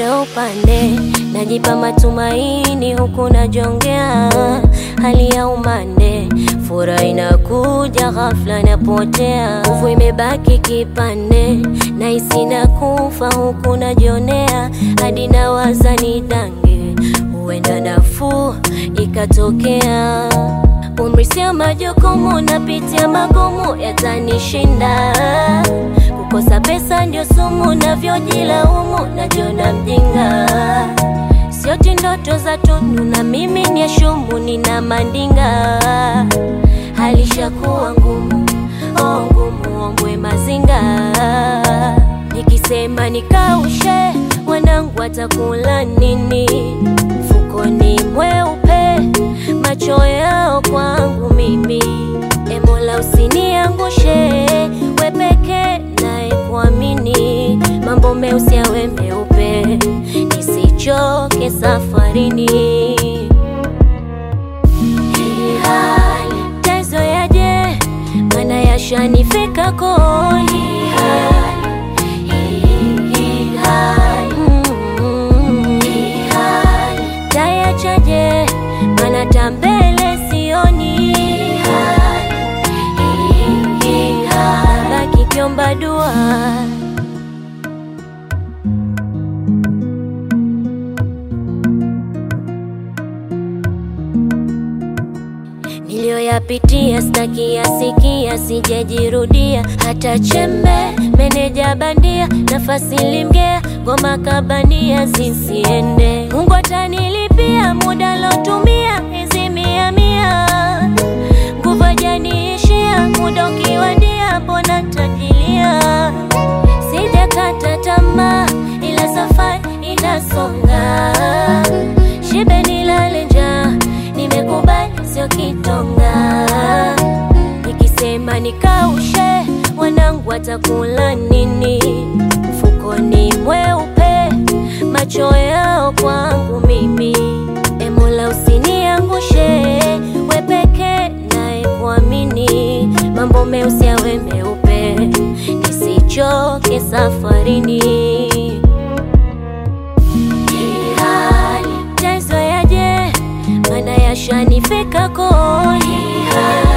kila upande, najipa matumaini huku najongea hali ya umande. Furaha inakuja ghafla, napotea, nguvu imebaki kipande, nahisi na kufa huku najionea, hadi nawaza nidange, huenda nafuu ikatokea. Umri sio majukumu, napitia magumu yatanishinda. Kukosa pesa ndio sumu, navyojilaumu, najiona mjinga. Sioti ndoto za tunu, na mimi ni shumu, nina mandinga. Hali ishakuwa ngumu, oh ngumu, ombwe mazinga. Nikisema nikaushe, wanangu watakula nini? Mfukoni mweupe, macho yao kwangu mimi. E Mola usiniangushe, we peke naye kuamini, mambo meusi yawe meupe, nisichoke safarini. Hii hali taizoyaje, mana yashanifika koni. Hii hali, mm, hii hali tayachaje, mana tambele sioni. Hii hali, baki kiomba dua niliyoyapitia staki yasikia, sijajirudia hata chembe. Meneja bandia, nafasi limgea, ngoma kabania zisiende. Mungu atanilipia muda lotumia, hizi mia mia, nguvu hajaniishia, muda ukiwadia, mbona tajilia. Sijakata tamaa, ila safari inasonga, shibe nilale njaa, nimekubali sio kitonga. Nikisema nikaushe, wanangu watakula nini? Mfukoni mweupe, macho yao kwangu mimi. E Mola usiniangushe, we peke naye kuamini, mambo meusi yawe meupe, nisichoke safarini. Hii hali taizoyaje, mana yashanifika koni. Hii hali